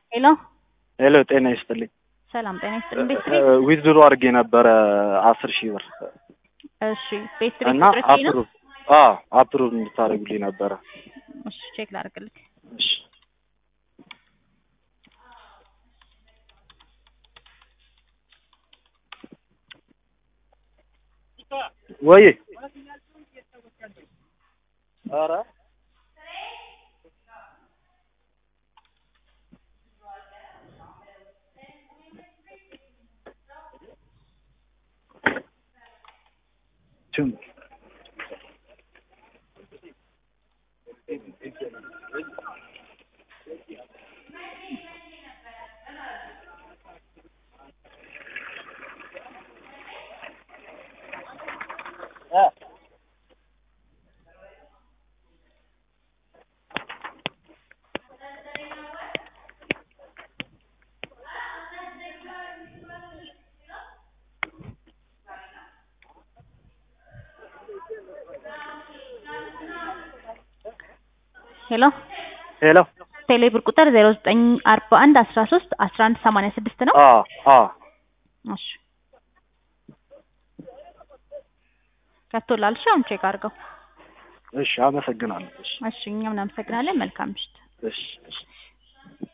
ሄሎ ሄሎ ጤና ይስጥልኝ። ሰላም ጤና ይስጥልኝ። ቤት ቤት ዊዝድሮ አድርጌ ነበረ አስር ሺህ ብር እሺ፣ ቤት ቤት እና ቁጥር ይሄ ነው። አፕሩቭ አዎ አፕሩቭ እንድታደርጉልኝ ነበረ። እሺ፣ ቼክ ላድርግልህ። እሺ ወይ ኧረ ችም ሄሎ ሄሎ ቴሌ ብር ቁጥር ዜሮ ዘጠኝ አርባ አንድ አስራ ሶስት አስራ አንድ ሰማንያ ስድስት ነው። አዎ አዎ እሺ ገብቶላል። እሺ አሁን ቼክ አድርገው። እሺ አመሰግናለሁ። እሺ እሺ እኛም እናመሰግናለን። መልካም ምሽት። እሺ እሺ